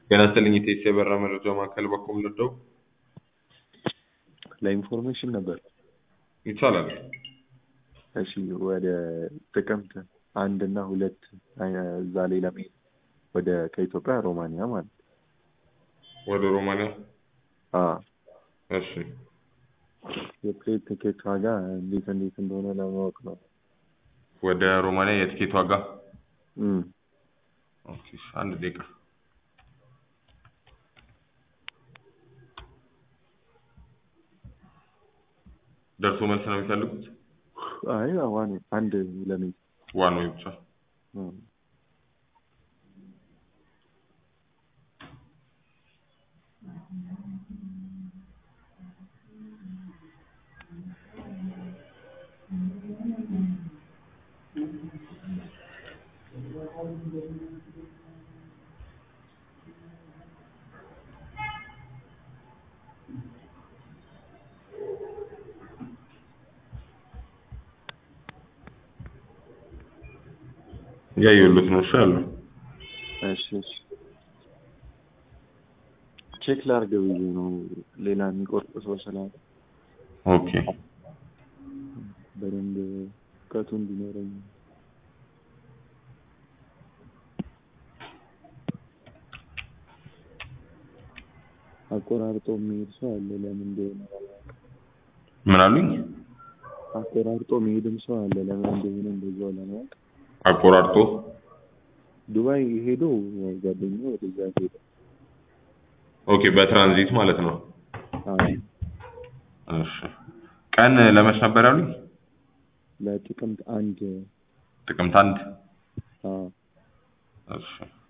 ጤና ይስጥልኝ ኢቴስ የበራ መረጃ ማዕከል በኩል ልደው ለኢንፎርሜሽን ነበር። ይቻላል። እሺ ወደ ጥቅምት አንድ እና ሁለት እዛ ላይ ለመሄድ ወደ ከኢትዮጵያ ሮማንያ ማለት ነው። ወደ ሮማንያ አዎ እሺ የፕሌን ቲኬት ዋጋ እንዴት እንዴት እንደሆነ ለማወቅ ነው። ወደ ሮማንያ የትኬት ዋጋ እም፣ ኦኬ እሺ፣ አንድ ደቂቃ ደርሶ መልስ ነው የሚፈልጉት? አይ ዋን አንድ ለመሄድ ዋን ወይ ብቻ? እም፣ እያየሁለት ነው። እሺ አሉ እሺ እሺ ቼክ ላድርግ ብዬ ነው ሌላ የሚቆርጥ ሰው ስላለ ኦኬ በደንብ እውቀቱ እንዲኖረኝ አቆራርጦ የሚሄድ ሰው አለ። ለምን እንደሆነ አላውቅም። ምን አሉኝ? አቆራርጦ የሚሄድም ሰው አለ። ለምን እንደሆነ እንደዛው ለማወቅ አቆራርጦ ዱባይ ሄዶ ጓደኛው ወደዛ ሄደ። ኦኬ፣ በትራንዚት ማለት ነው። አዎ እሺ ቀን ለመች ነበር ያሉኝ? ለጥቅምት አንድ ጥቅምት አንድ አዎ እሺ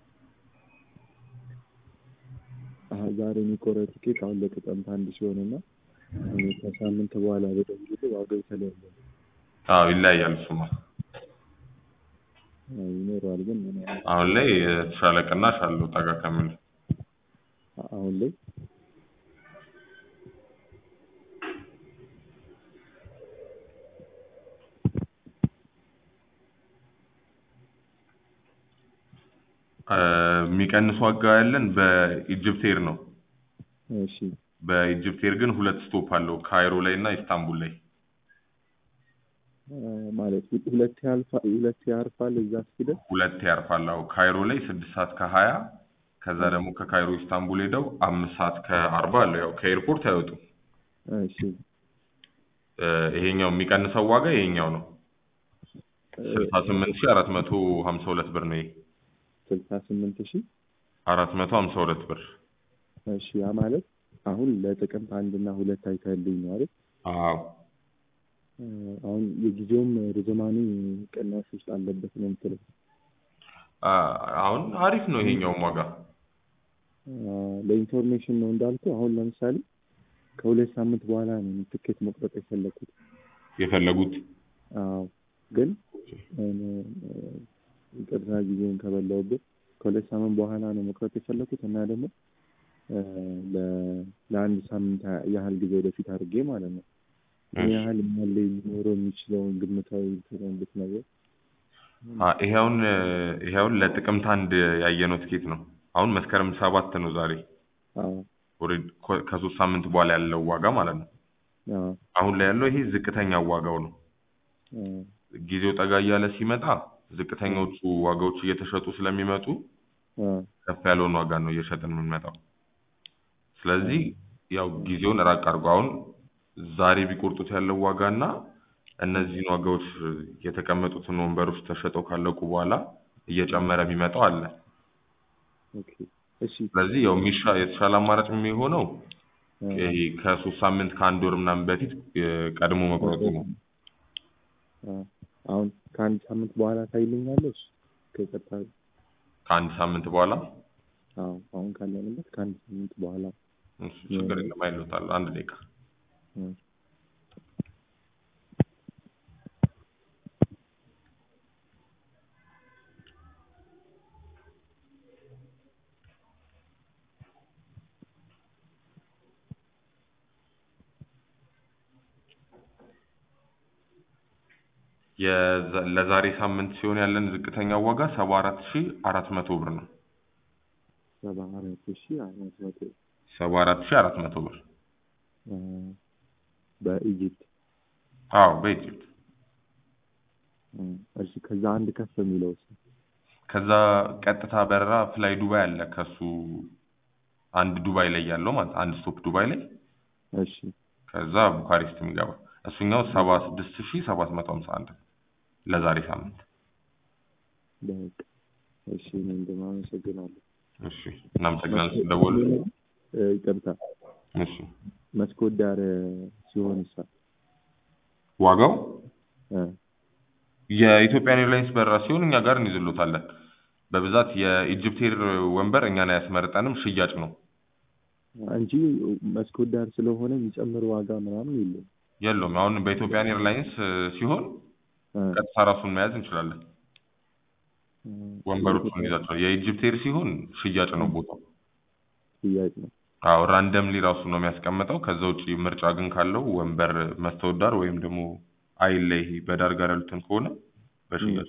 አሀ፣ ዛሬ የሚቆረጥ ቲኬት አሁን ለጥቅምት አንድ ሲሆንና እኔ ከሳምንት በኋላ በደውልልህ ዋጋው የተለያየ ነው። አዎ ይለያያል። እሱማ አዎ፣ ይኖረዋል ግን ምን ያህል አሁን ላይ የተሻለ ቅናሽ አለው ጠጋ ከሚል አሁን ላይ እ፣ የሚቀንስ ዋጋ ያለን በኢጅፕት ኤር ነው። እሺ በኢጅፕት ኤር ግን ሁለት ስቶፕ አለው ካይሮ ላይ እና ኢስታንቡል ላይ እ፣ ማለት ሁለት ያልፋል ሁለት ያርፋል እዛ እስኪደርስ ሁለት ያርፋል። አዎ ካይሮ ላይ ስድስት ሰዓት ከሀያ ከዛ ደግሞ ከካይሮ ኢስታንቡል ሄደው አምስት ሰዓት ከአርባ አለው። ያው ከኤርፖርት አይወጡም። እሺ እ፣ ይሄኛው የሚቀንሰው ዋጋ ይሄኛው ነው። ስልሳ ስምንት ሺህ አራት መቶ ሀምሳ ሁለት ብር ነው። ይሄ ስልሳ ስምንት ሺህ አራት መቶ ሀምሳ ሁለት ብር። እሺ ያ ማለት አሁን ለጥቅምት አንድ እና ሁለት አይተህልኝ ነው አይደል? አዎ እ፣ አሁን የጊዜውም ርዝማኔ ቅናሽ ውስጥ አለበት ነው የምትለው? አ፣ አሁን አሪፍ ነው ይሄኛውም ዋጋ አ፣ ለኢንፎርሜሽን ነው እንዳልኩ። አሁን ለምሳሌ ከሁለት ሳምንት በኋላ ነው ትኬት መቁረጥ የፈለኩት። የፈለጉት አዎ ግን እ፣ ይቅርታ ጊዜውን ከበላሁበት ከሁለት ሳምንት በኋላ ነው መቁረጥ የፈለኩት እና ደግሞ እ፣ ለ- ለአንድ ሳምንት ያህል ጊዜ ወደፊት አድርጌ ማለት ነው። ምን እሺ። ያህል መሀል ላይ ሊኖረው የሚችለውን ግምታዊ እንትኑን ብትነግረኝ። አ፣ ይሄውን ይሄውን ለጥቅምት አንድ ያየነው ትኬት ነው። አሁን መስከረም ሰባት ነው ዛሬ። አዎ ኦልሬዲ ኮ- ከሶስት ሳምንት በኋላ ያለው ዋጋ ማለት ነው። አዎ አሁን ላይ ያለው ይሄ ዝቅተኛው ዋጋው ነው። አዎ ጊዜው ጠጋ እያለ ሲመጣ ዝቅተኞቹ ዋጋዎች እየተሸጡ ስለሚመጡ አዎ ከፍ ያለውን ዋጋ ነው እየሸጥን የምንመጣው። ስለዚህ ያው ጊዜውን ራቅ አድርጎ አሁን ዛሬ ቢቆርጡት ያለው ዋጋ እና እነዚህን ዋጋዎች የተቀመጡትን ወንበሮች ተሸጠው ካለቁ በኋላ እየጨመረ የሚመጣው አለ። ኦኬ እሺ ስለዚህ ያው የሚሻ የተሻለ አማራጭ የሚሆነው አ፣ ይሄ ከሶስት ሳምንት ከአንድ ወር ምናምን በፊት እ፣ ቀድሞ መቁረጡ ነው። አ፣ አሁን ከአንድ ሳምንት በኋላ ታይልኛለሽ ከቀጣ ከአንድ ሳምንት በኋላ አዎ አሁን ካለንበት ከአንድ ሳምንት በኋላ እሱ ችግር የለም አይሎታል። አንድ ደቂቃ አ፣ የዛ- ለዛሬ ሳምንት ሲሆን ያለን ዝቅተኛ ዋጋ ሰባ አራት ሺ አራት መቶ ብር ነው። ሰባ አራት ሺህ አራት መቶ ሰባ አራት ሺህ አራት መቶ ብር እ፣ በኢጂፕት አዎ በኢጅፕት እ፣ እሺ ከዛ አንድ ከፍ የሚለው ከዛ ቀጥታ በረራ ፍላይ ዱባይ አለ ከሱ አንድ ዱባይ ላይ ያለው ማለት አንድ ስቶፕ ዱባይ ላይ እሺ ከዛ ቡካሬስት የሚገባ እሱኛው ሰባ ስድስት ሺህ ሰባት መቶ ሀምሳ አንድ ለዛሬ ሳምንት በቃ እሺ እኔ እንደማመሰግናለሁ እሺ እናመሰግናለን ስለደወሉ እ፣ ይቅርታ እሺ መስኮት ዳር ሲሆን ይሳ ዋጋው እ፣ የኢትዮጵያን ኤርላይንስ በረራ ሲሆን እኛ ጋር እንይዝሎታለን በብዛት የኢጅፕት ኤር ወንበር እኛን አያስመርጠንም ሽያጭ ነው እንጂ መስኮት ዳር ስለሆነ የሚጨምር ዋጋ ምናምን የለም የለውም አሁን በኢትዮጵያን ኤርላይንስ እ፣ ሲሆን እ፣ ቀጥታ ራሱን መያዝ እንችላለን እ፣ ወንበሮቹን እንይዛቸዋለን የኢጅፕት ኤር ሲሆን ሽያጭ ነው ቦታው ሽያጭ ነው አዎ ራንደምሊ ራሱ ነው የሚያስቀምጠው ከዛ ውጪ ምርጫ ግን ካለው ወንበር መስታወት ዳር ወይም ደግሞ አይል ላይ ይሄ በዳር ጋር ያሉትን ከሆነ በሽያጭ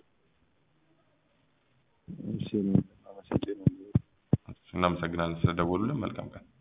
እሺ እኔ አመሰግናለሁ እናመሰግናለን ስለደወሉልን መልካም ቀን